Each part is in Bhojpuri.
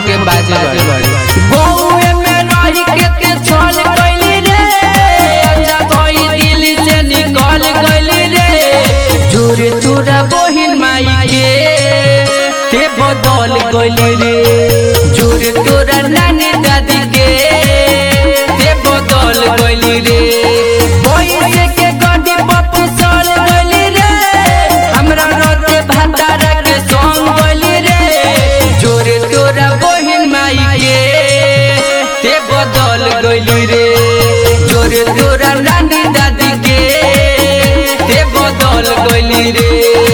धोखे बाजे बड़ी गौए में रही के के चल गइली रे अच्छा कोई दिल से निकल गइली रे जोरे तोरा बहिन माई के ते बदल गइली रे जोरे तोरा नानी दादी के ते बदल गइली रे पैसे के गड्डी पप्पू चल गइली रे हमरा रोते भंडारा के संग गइली रे जोरे तोरा बहिन माई के ते बदल गइली रे जोरे तोरा नानी दादी के ते बदल गइली रे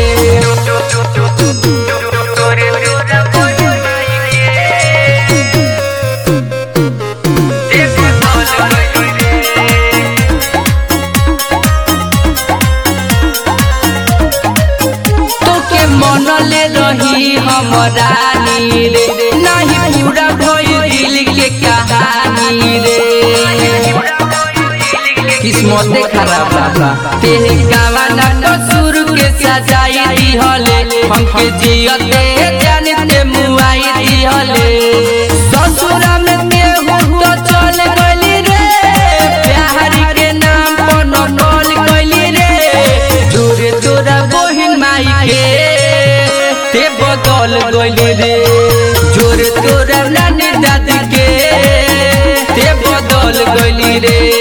तोके मनले रही हमरा रे नाही पूरा भइल दिल के कहानी रे किस्मते खराब बा तेरे गावाना कसूर के सजाई दिहले हमके जियते जानते मुआई दिहले ससुरा में केहू तो चल गइली रे प्यार के नाम पर नकल गइली रे जोरे तोरा बहिन माई के ते बदल गइली रे जोरे तोरा नानी दादी के ते बदल गइली रे